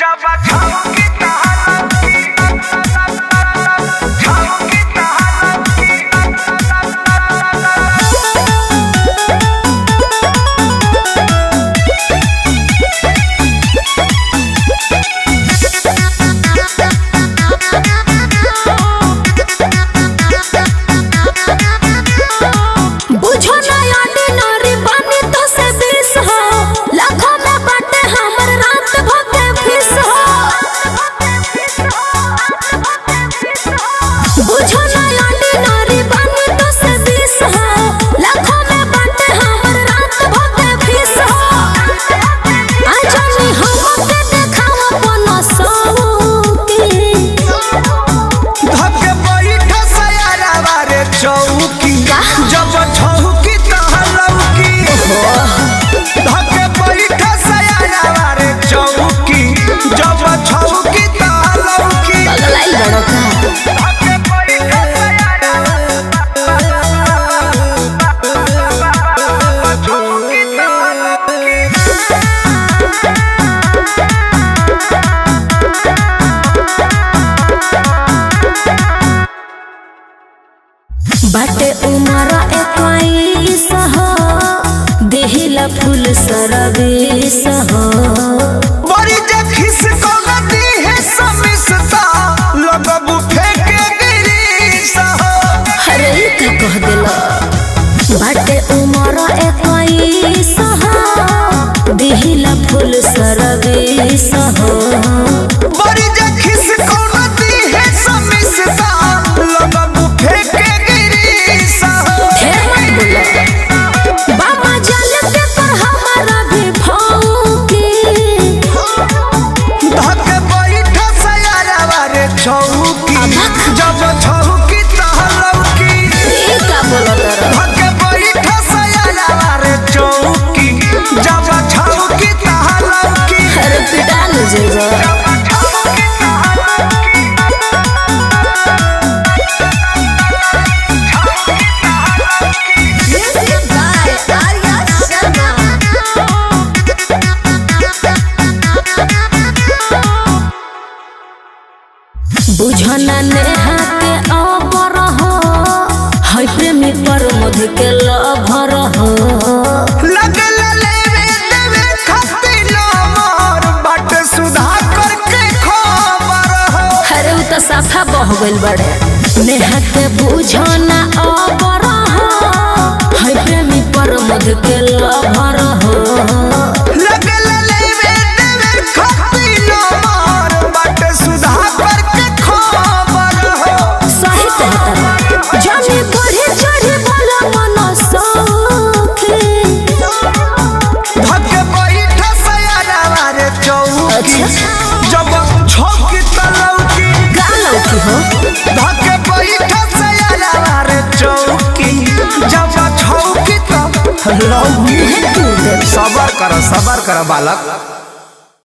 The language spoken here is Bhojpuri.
बुझो ना ऑर्डिनरी बानी तो से बीस हो लाखों में बाटे हमर रात भके फीस हो बुझो ना ऑर्डिनरी बानी तो से बीस हो लाखों में बाटे हमर रात भके फीस हो आजानी हमके देखावा अपन सौकी धके बैठ सयारावा रे चौकी जब छौकी तहलौकी धके बैठ सयारावा रे चौकी जब छौकी तहलौकी पगलाइल बड़ो का धके बैठ सयारावा चौकी तहलौकी बाटे उमर इक्कीस हो देहिला फूल सरबीस हो बड़ी जे खिस कलती है समिसता लगबू फेंके गिरीस हो अरे ई का कह देला बाटे उमर इक्कीस हो देहिला फूल सरबीस हो बड़ी जे खिस कलती है समिसता लगबू फेंके गिरीस हो ढेर मत बोलो बाबा जल के पर हमारा भी भौंकी धके बैठ सयारावा रे चौकी अबक। जब छौकी तहलौकी ई का बोलो तारा धके बैठ सयारावा रे चौकी जब छौकी तहलौकी अरे पिटा ले जेबा Music by Arya Sharma. बुझना नेहा के अबर हो है प्रेमी पर मध के लभर हो लगल लेवे देवे खातिर मोर बाट सुधा करके खबर हो अरे उ त साफा बह गइल बड़े नेहा के बुझना अबर हो है प्रेमी पर मध के लभर हो लगल लेवे देवे खातिर मोर बाट सुधा करके खबर हो सही कहता जाने बढ़े चढ़े बोला मन सौखे धके बैठ सयारावा रे चौकी अच्छा। जब छौकी तलौकी गालौ की हो धके बैठ सयारावा रे चौकी जब छौकी तलौकी मुहे तू दे सबर कर सबर कर बालक